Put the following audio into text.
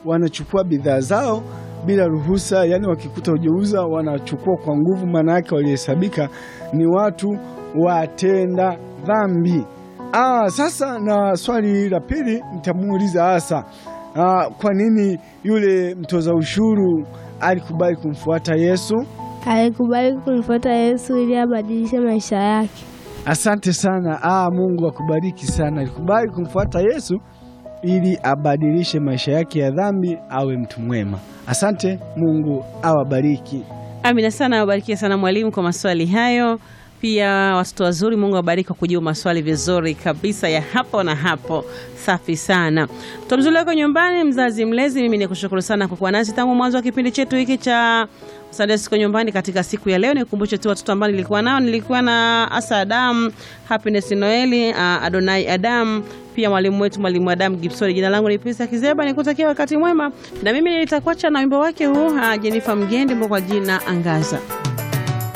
wanachukua bidhaa zao bila ruhusa, yani wakikuta hujauza wanachukua kwa nguvu. Maana yake walihesabika ni watu watenda dhambi. Ah, sasa na swali la pili nitamuuliza hasa ah, kwa nini yule mtoza ushuru alikubali kumfuata Yesu? Alikubali kumfuata Yesu ili abadilishe maisha yake. Asante sana. Ah, Mungu akubariki sana. Alikubali kumfuata Yesu ili abadilishe maisha yake ya dhambi, awe mtu mwema. Asante, Mungu awabariki. Amina sana, awabarikie sana mwalimu kwa maswali hayo. Pia watoto wazuri, Mungu awabariki kwa kujibu maswali vizuri kabisa ya hapo na hapo. Safi sana. Mtoto mzuri wako nyumbani, mzazi mlezi, mimi nikushukuru sana kwa kuwa nasi tangu mwanzo wa kipindi chetu hiki cha Sunday School nyumbani katika siku ya leo. Nikukumbushe tu watoto ambao nilikuwa nao, nilikuwa na Asa Adam, Happiness Noeli, uh, Adonai Adam, pia mwalimu wetu mwalimu Adam Gibson. Jina langu ni Pisa Kizeba, nikutakia wakati mwema, na mimi nitakuacha na wimbo wake huu uh, Jennifer Mgendi kwa jina Angaza.